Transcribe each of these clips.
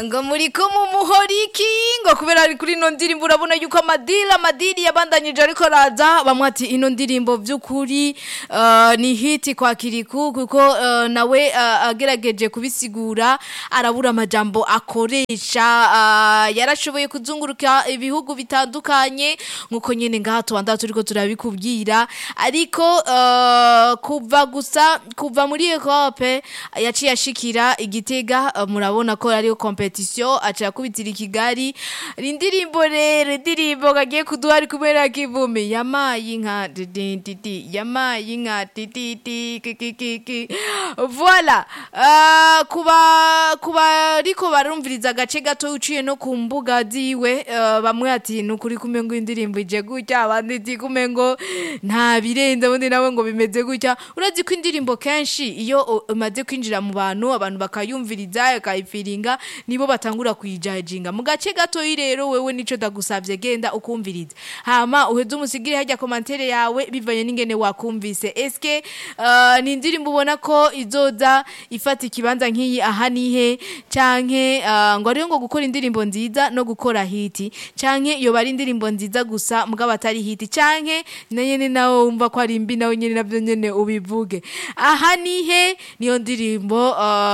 ngo muriko mu muhoriki ngo kubera ari kuri ino ndirimbo urabona yuko amadiri amadiri yabandanyije ariko araza bamwe ati ino ndirimbo by'ukuri uh, ni hiti kwa kiriku kuko uh, nawe uh, agerageje kubisigura arabura amajambo akoresha uh, yarashoboye kuzunguruka ibihugu bitandukanye nkuko nyene ngaha tubanza turiko turabikubwira ariko uh, kuva gusa kuva muri Europe yaciye ashikira igitega uh, murabona ko ariyo competition aca yakubitira i Kigali indirimbo rero indirimbo kagiye kuduha ari kubera kivumi yamaye inka didi yamaye inka didi kikikiki voilà uh, kuba kuba ariko barumviriza agace gato uciye no ku mbuga ziwe uh, bamwe ati nukuri kumengo indirimbo ije gutya abandi ati kumengo nta birenze ubundi nawe ngo bimeze gutya urazi ko indirimbo kenshi iyo umaze kwinjira mu bantu abantu bakayumviriza bakayifiringa nibo batangura kuyijajinga mu gace gato rero wewe nico ndagusavye genda ukumviriza hama uheze umusigire hajya komantere yawe bivanye n'ingene wakumvise eske uh, ni indirimbo ubona ko izoza ifata ikibanza nk'iyi aha nihe canke uh, ngo ariyo ngo gukora indirimbo nziza no gukora hiti canke iyo bari indirimbo nziza gusa mugabo atari hiti canke na nyene nawe wumva ko ari mbi nawe nyene navyo nyene ubivuge aha nihe niyo ndirimbo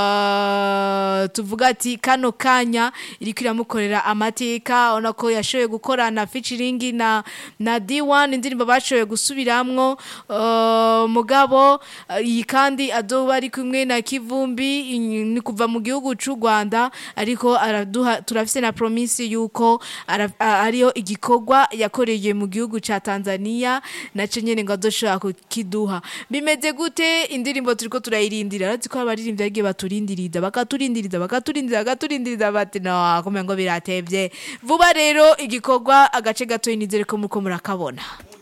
uh, tuvuga ati kano kanya iriko iramukorera amateka ona ko yashoboye gukorana featuring na na D1 indirimbo bashoboye gusubiramwo uh, mugabo iyi kandi azoba ari kumwe na Kivumbi ni kuva mu gihugu c'u Rwanda ariko araduha turafise na promise yuko ariyo igikorwa yakoreye mu gihugu ca Tanzania naco nyene ngo azoshobora kukiduha bimeze gute indirimbo turiko turayirindira arazi ko abaririmbyi agiye baturindiriza bakaturindiriza bakaturindiriza bakaturindiriza bati no kumengo biratevye vuba rero igikorwa agace gato nizere ko muko murakabona